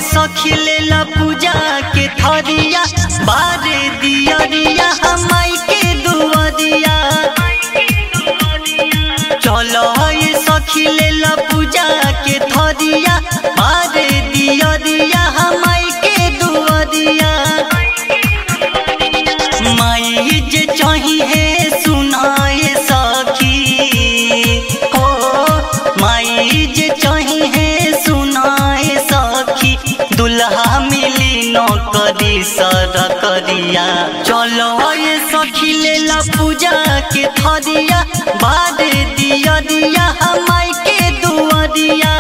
सखी लेला पूजा के थरिया बारे दियरिया हमाई के दुआरिया चलो ये सखी लेला पूजा के थरिया बारे दियरिया हमाई के दुआरिया माई जे चाहिए सुनाए सखी हो माई जे चाहिए सुनाए सखी दुल्हा मिली नौकरी सर करिया चलो ये सखी लेला पूजा के थरिया बाद दिया दिया हमाई के दुआरिया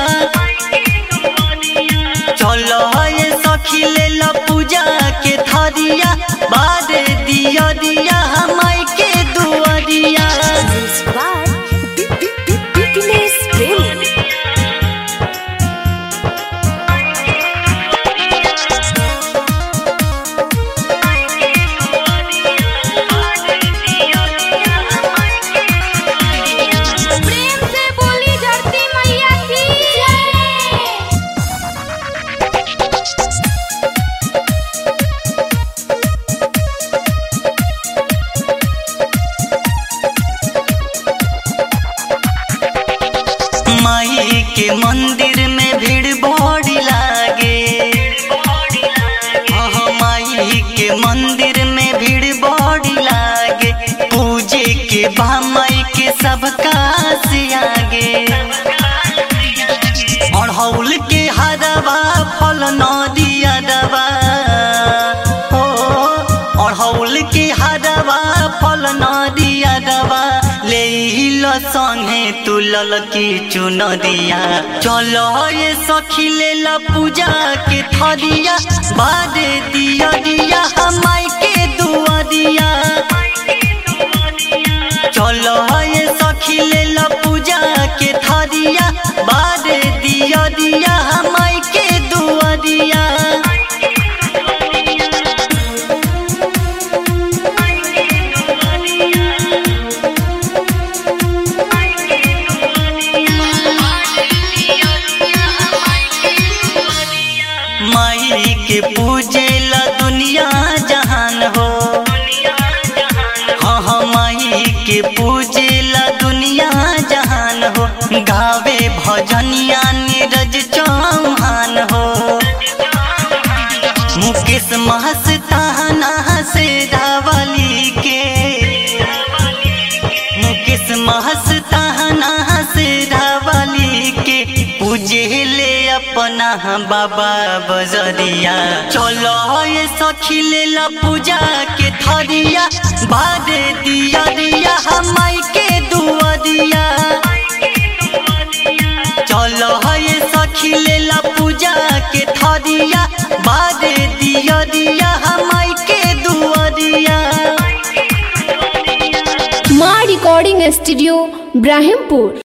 चलो ये सखी लेला पूजा के थरिया बाद दिया दिया हमाई के दुआरिया Fitness Premium. प्रेम से बोली धरती मैया की जय माई के मंदिर में भीड़ बड़ी लागे हाँ माई के मंदिर में भीड़ बड़ी लागे पूजे के बा माई के सबका से आगे अड़हौल के हरवा फल नदिया दवा हो अड़हौल के हरवा फल नदिया दवा ले लो संगे तू ललकी चुनरिया चलो ये सखी ले ला पूजा के थरिया बाद दिया दिया हमाई के दुआरिया चलो ये सखी ले ला पूजा के थरिया बाद दिया दिया हमाई के दुआरिया माई के पूजे ला दुनिया जहान हो हाँ हाँ माई के पूजे ला दुनिया जहान हो गावे भजनिया नीरज चौहान हो मुकेश महस्ताना से रावली के मुकेश महस्ताना से रावली के पूजे ले अपना बाबा बजरिया चलो ये सखी ले ला पूजा के थरिया बाद दिया दिया हमाई के दुआरिया चलो ये सखी ले ला पूजा के थरिया बाद दिया दिया हमाई के दुआरिया माँ रिकॉर्डिंग स्टूडियो ब्राहिमपुर